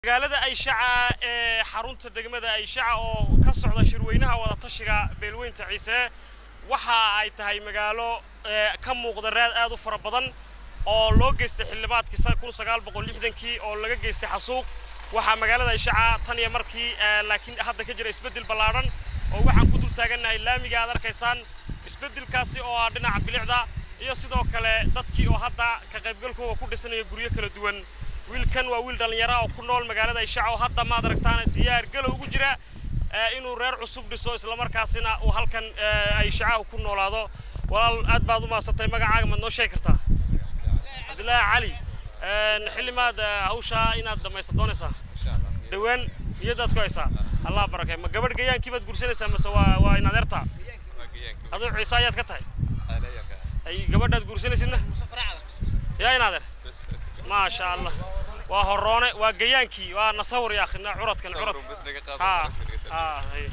magaalada ayshaca ee xarunta degmada ayshaca oo ka socda shirweynaha wadatashiga beelweynta ciise waxa ay tahay magaalo ka muuqda raad aad u fara badan oo loo geystay xildhibaadkii kun sagaal boqol lixdankii oo laga geystay xasuuq waxaa magaalada ayshaca tan iyo markii laakiin hadda ka jira isbeddel ballaadhan oo waxaan ku dul taagannahay laamiga aad arkaysaan isbeddelkaasi oo ah dhinaca bilicda iyo sidoo kale dadkii oo hadda ka qaybgalkooda ku dhisanaya guryo kala duwan wiilkan waa wiil dhallinyaro oo ku nool magaalada ayshaca oo hadda maad aragtaan diyaar galow ugu jira inuu reer cusub dhiso islamarkaasina uu halkan ayshaca ku noolaado walaal aad baad u maasantay magacaaga maad noo sheegi kartaa cabdillaahi cali xilli maad hawshaa inaad dhamaysa doonaysaa dhawaan niyadaad ku haysaa allah barakay ma gabadh gayaankii baad guursanaysaa mase waa waa in adeertaa aduu ciise ayaad ka tahay ay gabadhaad guursanaysidna yaa in adeer maasha allah waa horoone waa gayaankii waa nasawir ya akhina curadkan curad ha ha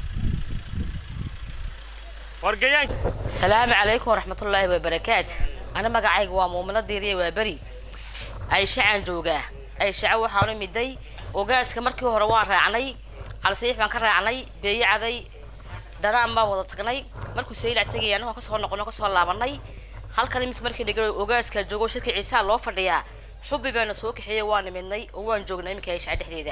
war gayaanki asalaamu calaykum waraxmatullaahi wabarakaatu ana magacayga waa muumino diiriye waa beri ayshacan joogaa ayshaca waxaanu miday ogaaska markii hore waan raacnay calsayiix baan ka raacnay beeye caday dhanaan baan wada tagnay markuu saylac tegaya anagoon kasoo noqono kasoo laabanay halkan iminka markii dhiga ogaaska joogo shirka ciisaa loo fadhiyaa xubbi baana soo kaxeeyey waa nimidnay oo waan joognay iminka ayshaca dhexdeeda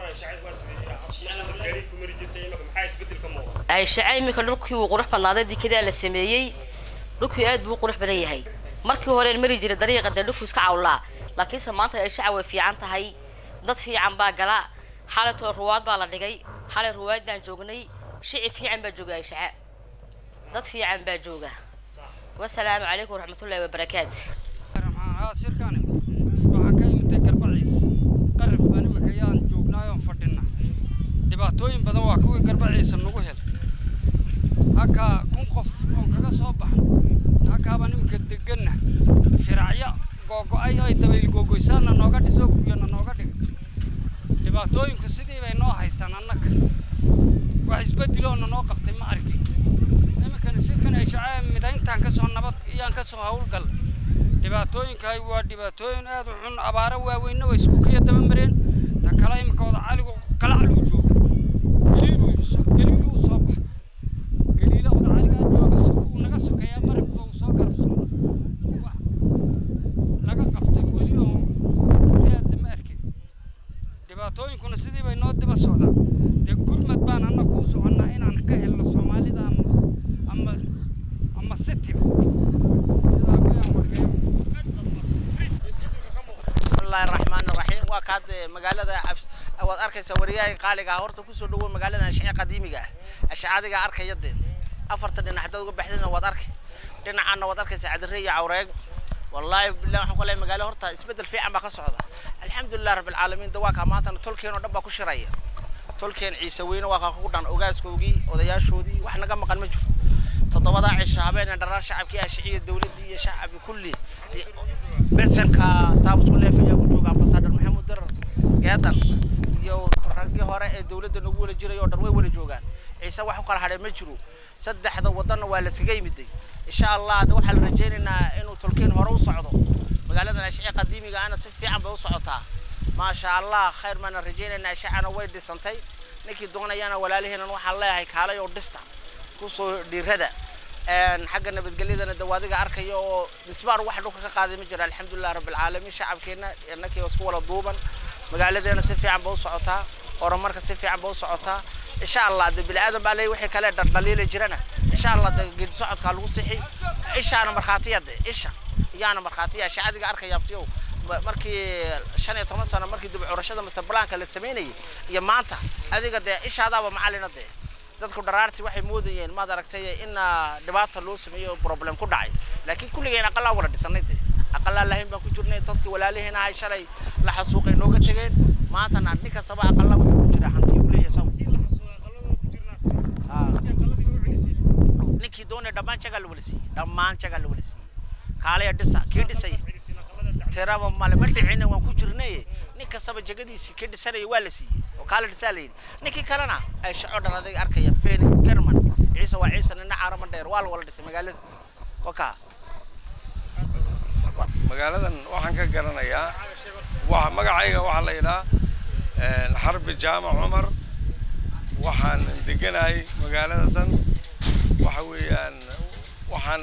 ayshaca iminka dhulkii wuu qurux badnaaday dikadaa la sameeyey dhulkii aad buu u qurux badan yahay markii horeen mari jiray dariiqa dee dhulkuu iska cawlaa laakiinse maanta ayshaca way fiican tahay dad fiican baa gala xalaytoo ruwaad baa la dhigay xalay ruwaaddaan joognay shici fiican baa jooga ayshaca dad fiican baa jooga wasalaamu calaykum waraxmatullaahi wabarakaatu shirkani waxaan ka imintay garbaciis qarif baan imika yaan joognaayoon fadhina dhibaatooyin badan waa kuwii garbaciisa nagu hel halkaa kun qof oon kaga soo baxno halkaabaan imika deganna shiraacyo googo-ay ay dabayl googoysaana nooga dhiso guryana nooga dhigay dhibaatooyinku sidii bay noo haystaan annaga wax isbeddiloona noo qabtay ma arki iminkana shirkan ay shacaa midayntaan kasoo nabad iyaan kasoo hawlgal dhibaatooyinka waa dhibaatooyin aad u xun abaaro waaweynna way isku kaya daba mareen ta kale iminka wada caligu qalacluu jooga geliiluu geliiluu u soo baxa geliila wada caligaa jooga uu naga sokeeyaa marabka uu soo garabsooda wax laga qabtay weli oo aad lama arkin dhibaatooyinkuna sidii bay noo daba socdaan dee gurmad baan anna kuu soconnaa inaan ka helno soomaalida ama ama ama sitiba sidaa wayaan markee bismillahi raxmaan raxiim waa kaad magaalada waad arkaysaa wariyaha qaaliga ah horta kusoo dhawow magaalada ashacee qadiimiga ah ashacadiga arkaya dee afarta dhinac haddaad uga baxdina waad arkay dhinacaana waad arkaysaa cadirre iyo cawreeg wallaahi billahi waxaan ku leeyahay magaalo horta isbeddel fiican baa ka socda alxamdulilah rabbilcaalamiin dawaaka maantana tolkeen oo dhan baa ku shiraya tolkeen ciise weyne waa kaa kugu dhan ogaaskoogii odayaashoodii wax naga maqan ma jiro toddobadaa cisho habeen dharar shacabkii ashiciya dowladdii iyo shacbi kulli besanka saabusku leefaya ku jooga ambasador maxamuud darar geedan iyo raggii hore ee dowladda nagu wala jiray oo dhan way wala joogaan ciise wax u kala hadhay ma jiro saddexda wadanna waa laskaga yimiday insha allah de waxaa la rajaynaynaa inuu tolkeen hore u socdo magaaladan ashiciya qadiimiga ana si fiican bay u socotaa maasha allah khayr baana rajaynaynaa ashacana way dhisantay ninkii doonayana walaalihiinan waxaan leeyahay kaalay oo dhista kusoo dhiirada xagga nabadgelyadana dawaadiga arkaya oo misbaar wax dhulka ka qaaday ma jiro alxamdulilah rabbilcaalamiin shacabkeenna innakii isku wala duuban magaaladeena si fiican ba u socotaa horumarka si fiican ba u socotaa insha allah de bini aadan baa leeyahy wixii kale dhaldhaliila jirana insha allah de geedi socodkaa lagu sixi ishaana markhaatiya de isha iyaana markhaatiya shacadiga arkaya abtiyow markii shan iyo toban sano markii dib curashada mase balaanka la samaynayay iyo maanta adiga dee ishaadaaba macalina dee dadku dharaartii waxay moodayeen maad aragtay in dhibaata loo sameeyo problem ku dhacay laakiin kulligeen aqalaa wala dhisanay dee aqalaa lahayn baan ku jirnay dadkii walaalihiin ahay shalay la xasuuqay nooga tegeen maantana nin kastaba aqalaa wuxuu ku jira hantii uu leeyahay saw ninkii doonay dhammaan jagaa la wala siiyey dhammaan jagaa la wala siiyey kaalaya dhisa kii dhisay tiraba male ma dhicina waan ku jirnay nin kastaba jagadiisii kii dhisanaya waa la siiyey oo kaala dhisaa la yidhi ninkii kalena ay shaco dhan adiga arkaya feni german ciise waa ciise nina caarama dheer waa la wala dhisay magaalada wakaa magaaladan waxaan ka garanayaa wa magacayga waxaa la yidhaha xarbi jaamac cumar waxaan deganahay magaalada tan waxa weeyaan waxaan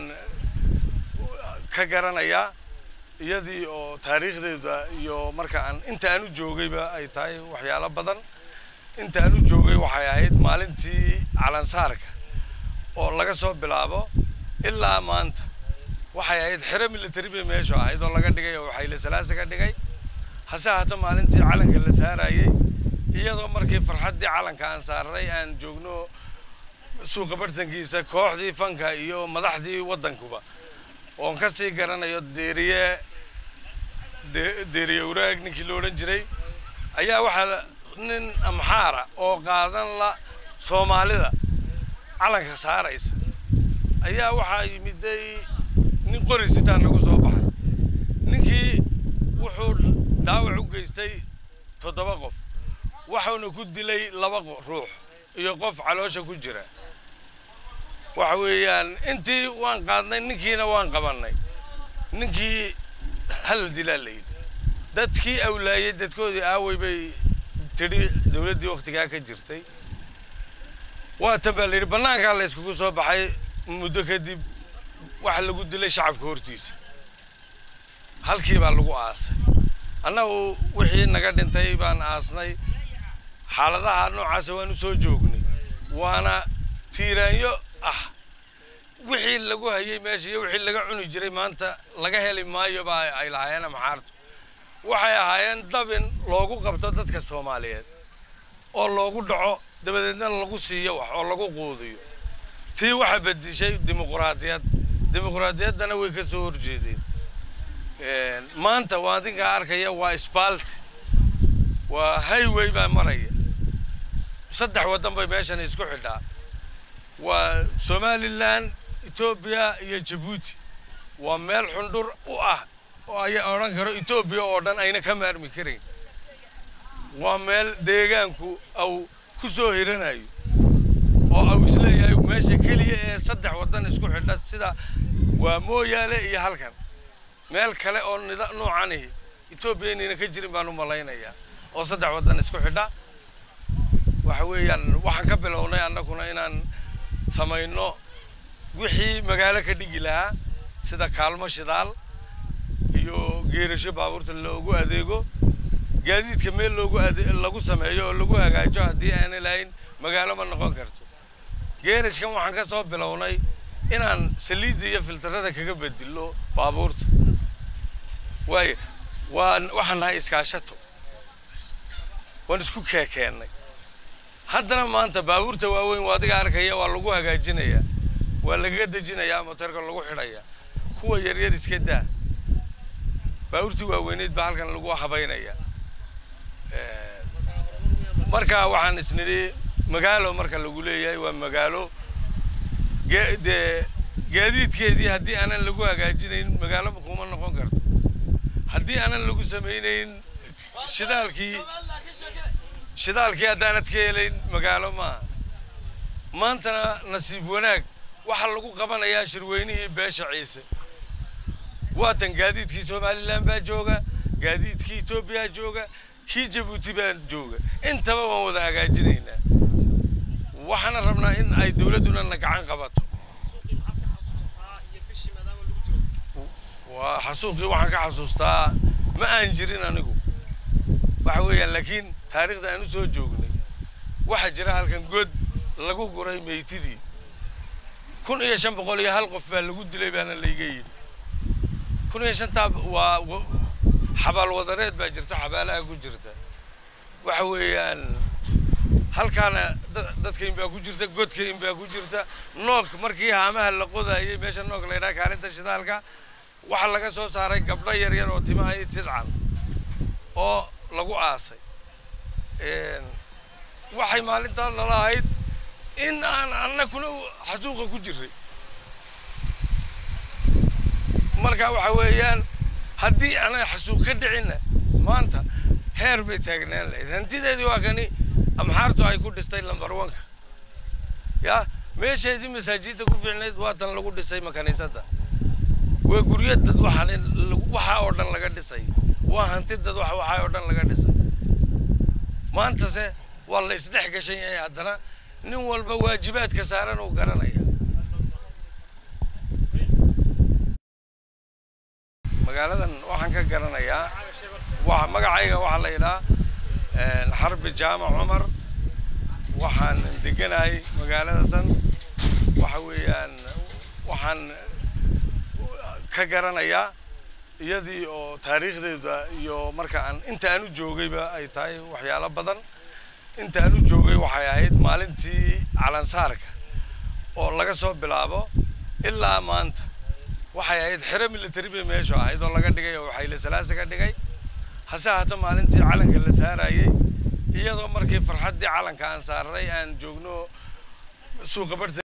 ka garanayaa iyadii oo taariikhdeeda iyo marka aan inta aan u joogayba ay tahay waxyaalo badan inta aan u joogay waxay ahayd maalintii calansaarka oo laga soo bilaabo ilaa maanta waxay ahayd xero military bay meeshu ahayd oo laga dhigay oo xayle salaasa ka dhigay hase ahaato maalintii calanka la saarayey iyadoo markii farxaddii calanka aan saaray aan joogno suuqa bartankiisa kooxdii fanka iyo madaxdii waddankuba oon ka sii garanayo deeriye de- deeriye waraag ninkii la odhan jiray ayaa waxaa nin amxaara oo qaadan la soomaalida calanka saaraysa ayaa waxaa yimiday nin qori sitaa nagu soo baxay ninkii wuxuu dhaawac u geystay toddoba qof waxuuna ku dilay laba qo- ruux iyo qof caloosha ku jira waxa weeyaan intii waan qaadnay ninkiina waan qabannay ninkii hal dilaa la yidhi dadkii awlaayey dadkoodii aaway bay tidhi dowladdii waktigaa ka jirtay waa tan baa la yidhi bannaankaa la iskugu soo baxay muddo kadib waxa lagu dilay shacabka hortiisa halkii baa lagu aasay annagu wixii naga dhintay baan aasnay xaaladaha noocaasa waan u soo joognay waana tiiraanyo ah wixii lagu hayay meesha iyo wixii laga cuni jiray maanta laga heli maayo baa ay lahaayeen amxaartu waxay ahaayeen dabin loogu qabto dadka soomaaliyeed oo loogu dhaco dabadeedna lagu siiyo wax oo lagu quudiyo tii waxa bedishay dimuquraadiyad dimuquraadiyaddana way ka soo horjeedeen maanta waa adinkaa arkaya waa isbaalti waa highway baa maraya saddex waddan bay meeshan isku xidhaa waa somalilan etoobiya iyo jabuuti waa meel xundhur u ah oo aya odhan karo etoobiya oo dhan ayna ka maarmi karayn waa meel deegaanku au ku soo hiranayo oo au isleeyahay meesha keliya ee saddex waddan isku xidha sida waa mooyaale iyo halkan meel kale oo nida noocanihi etoobiya inayna ka jirin baan u malaynayaa oo saddex waddan isku xidha waxa weeyaan waxaan ka bilownay annaguna inaan samayno wixii magaalo ka dhigi lahaa sida kaalmo shidaal iyo geerasho baabuurta loogu adeego gaadiidka meel loogu ade lagu sameeyo oo lagu hagaajo haddii aanay lahayn magaalo ma noqon karto geerashkan waxaan ka soo bilownay inaan saliidda iyo filtarada kaga bedilo baabuurta waayo waan waxaan nahay iskaashato waan isku keekeennay haddana maanta baabuurta waaweyn waa adiga arkaya waa lagu hagaajinayaa waa lagaga dejinayaa motorka lagu xidhayaa kuwa yaryar iska daa baabuurtii waaweyneyd baa halkan lagu habaynayaa marka waxaan isnidhi magaalo marka lagu leeyahay waa magaalo ge- dee gaadiidkeedii haddii aanan lagu hagaajinayn magaalo kuma noqon karto haddii aanan lagu samaynayn shidaalkii shidaalkii haddaanad ka helayn magaalo maaha maantana nasiib wanaag waxaa lagu qabanayaa shirweynihii beesha ciise waatan gaadiidkii somalilan baa jooga gaadiidkii etoobiya jooga kii jabuuti baa jooga intaba waan wada hagaajinaynaa waxaana rabnaa in ay dowladduna na gacan qabato waa xasuuqii waxaan ka xasuustaa ma aan jirin anigu waxa weeyaan laakiin taariikhda aan u soo joognay waxaa jira halkan god lagu guray meytidii kun iyo shan boqol iyo hal qof baa lagu dilay baana layga yidhi kun iyo shantaa waa wa- xabaal wadareed baa jirta xabaalaha ku jirta waxa weeyaan halkaana da- dadkayn baa ku jirta godkayn baa ku jirta noog markii haamaha la qodayay meesha noog la yidhaha kaalinta shidaalka waxaa laga soo saaray gabdho yar yar oo timaha iyo tidcan oo lagu aasay waxay maalintaa nala ahayd in aan annakuna xasuuqa ku jiray marka waxa weeyaan haddii aanay xasuuq ka dhicinna maanta heer bay taagnaan lahayd hantideedii waa kani amxaartu ay ku dhistay lambar wanka ya meesheedii masaajidda ku fiicnayd waa tan lagu dhisay makaniisadda waa guryo dad waxaan waxaa oo dhan laga dhisay waa hanti dad wax waxaa oo dhan laga dhisay maantase waa la isdhex gashan yahay haddana nin walba waajibaadka saaran uu garanaya magaaladan waxaan ka garanayaa wa magacayga waxaa la yidhaha xarbi jaamac cumar waxaan deganahay magaalada tan waxa weeyaan waxaan ka garanayaa iyadii oo taariikhdeeda iyo marka aan inta aan u joogayba ay tahay waxyaalo badan inta aan u joogay waxay ahayd maalintii calansaarka oo laga soo bilaabo ilaa maanta waxay ahayd xero military bay meeshu ahayd oo laga dhigay oo xayle salaasa ka dhigay hase ahaato maalintii calanka la saarayay iyadoo markii farxaddii calanka aan saaray aan joogno suuqa barta